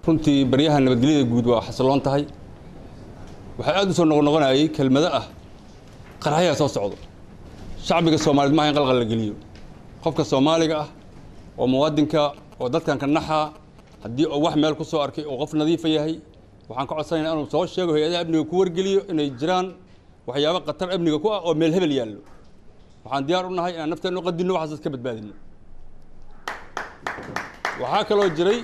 runtii baryaha nabadgelyada guud waa xasiloon tahay waxaa aad u soo noqonoqonayay kelmado ah qaraxyaa soo socdo shacbiga soomaaliyed maaha in qalqal la geliyo qofka soomaaliga ah oo muwaadinka oo dadkan ka naxaa haddii uu wax meel ku soo arkay oo qof nadiifa yahay waxaan ka codsanaynaa inuu soo sheego hay-adaha amniga ku wargeliyo inay jiraan waxyaabo khatar amniga ku ah oo meel hebel yaallo waxaan diyaar u nahay inaan nafteena u qadinno waxaas ka badbaadino waxaa kaloo jiray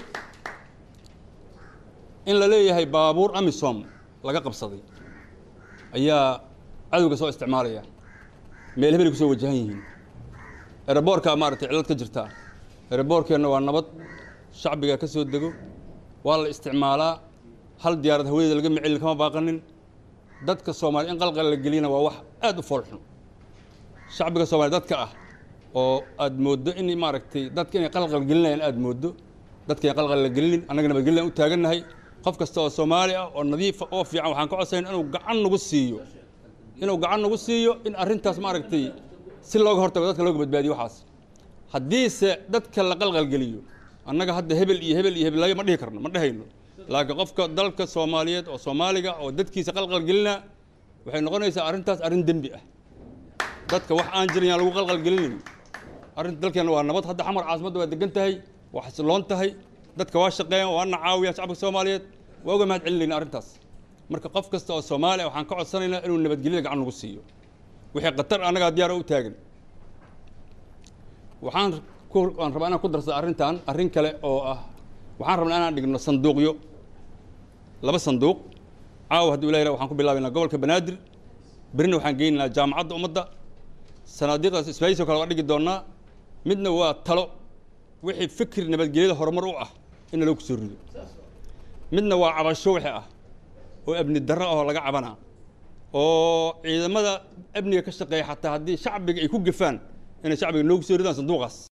in la leeyahay baabuur amisom laga qabsaday ayaa cadowga soo isticmaalaya meel hebelay ku soo wajahan yihiin ereboorkaa maaragtay cillad ka jirtaa ereboorkeenna waa nabad shacbiga ka soo dego waa la isticmaalaa hal diyaarad hawadeeda laga micilin kama baaqanin dadka soomaaliya in qalqal la geliyana waa wax aad u foolxun shacbiga soomaliya dadka ah oo aad mooddo in maaragtay dadka inay qalqal gelinayaan aad mooddo dadka in qalqal la gelinin annaga nabadgelyan u taagannahay qof kasta oo soomaali ah oo nadiifa oo fiican waxaan ka codsanayn inuu gacan nagu siiyo inuu gacan nagu siiyo in arrintaas maaragtay si looga hortago dadka looga badbaadiyo waxaas haddiise dadka la qalqalgeliyo annaga hadda hebel iyo hebel iyo hebelayo ma dhihi karno ma dhehayno laakiin qofka dalka soomaaliyeed oo soomaaliga oo dadkiisa qalqalgelina waxay noqonaysaa arrintaas arrin dembi ah dadka wax aan jirin yaan lagu qalqalgelinayn arrinta dalkeena waa nabad hadda xamar caasimadda waa degan tahay waa xasiloon tahay dadka waa shaqeeyaan waana caawiya shacabka soomaaliyeed waa uga mahad celinayna arrintaas marka qof kasta oo soomaaliya waxaan ka codsanaynaa inuu nabadgelyada gacan nagu siiyo wixii khatar annagaa diyaara u taagan waxaan waan rabaa inaan ku darsada arrintan arrin kale oo ah waxaan rabnaa inaan dhigno sanduuqyo laba sanduuq caawa hadduu ilahi waxaan ku bilaabaynaa gobolka banaadir berina waxaan geynaynaa jaamacadda ummadda sanaadiiqdaas isbaayisoo kale waa dhigi doonnaa midna waa talo wixii fikir nabadgelyada horumar u ah in naloo kusoo rido midna waa cabasho wixii ah oo amni darro ahoo laga cabanaa oo ciidamada amniga ka shaqeeya xataa haddii shacbiga ay ku gefaan inay shacbiga noogu soo ridaan sanduuqaas